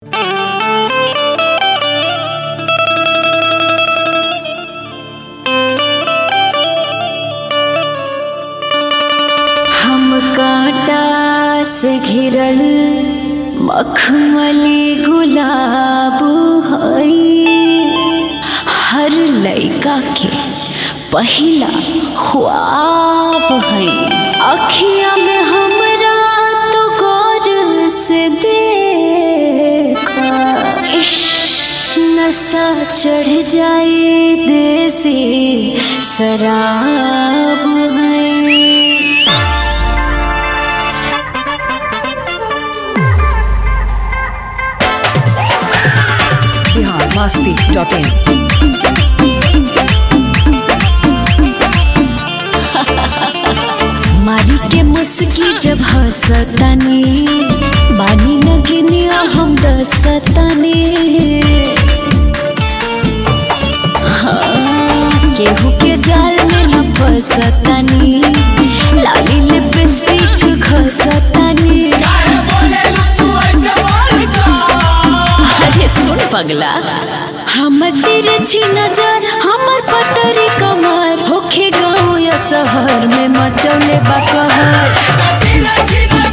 से घिरल मखमली गुलाब हई हर लइका के पहिला ख्वाब हई अखिया में हमरा तो गौर से देखा इश्क नशा चढ़ जाए देसी शराब है बिहार मस्ती डॉट इन मारी के मुस्की जब हंसतानी बानी न गिनिया हम रसतानी हाँ, केहू के जाल में न फंसतानी लाली लिपस्टिक घसतानी अरे सुन पगला हम तिरछी नजर हमर पतरी कमर होखे गाँव या शहर में मचौले बकहर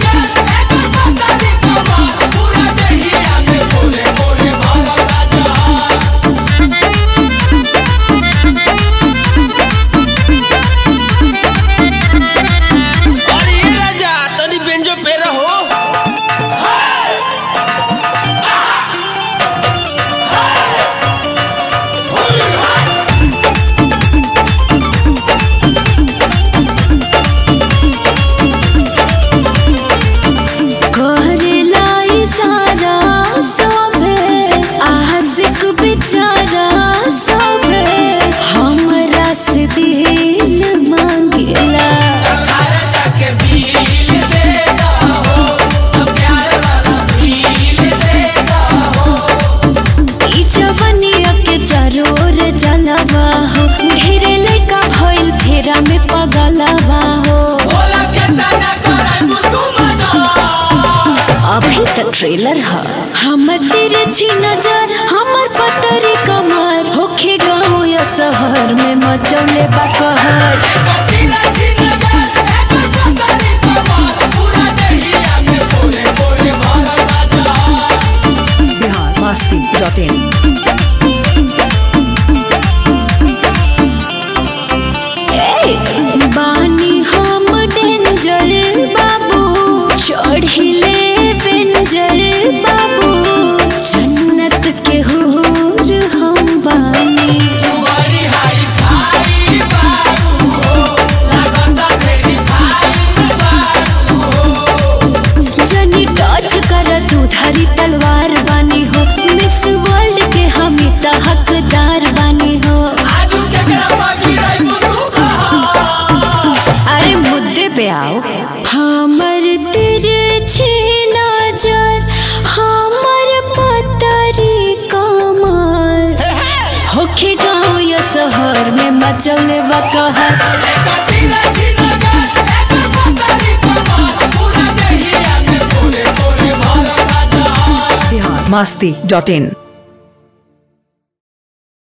अरे ये राजा तनी बेंजो पे रहो करेला इशारा सभे आशिक बेचारा सभे हमरा से दिल मांगेला ई जवनिया के चरोर जलवा हो ढेरे लइका भइल फेरा में पगलवा हो अभी तक ट्रेलर है हम तेरे छी नजर हमर पतरी कमर होखे गाँव या शहर में मचौले बकहर बिहार मस्ती डॉट इन ए, बानी हम डेंजर बाबू चढ़िले वेंजर बाबू जन्नत के हूर हम बानी जनी टच कर तू धरी तलवार बानी हो मिस वर्ल्ड के हम त हकदार बानी हो अरे मुद्दे पे आओ हमर तिरछी नजर हमर पतरी कमर होखे गाँव या शहर में मचौले बकहर बिहार मस्ती डॉट इन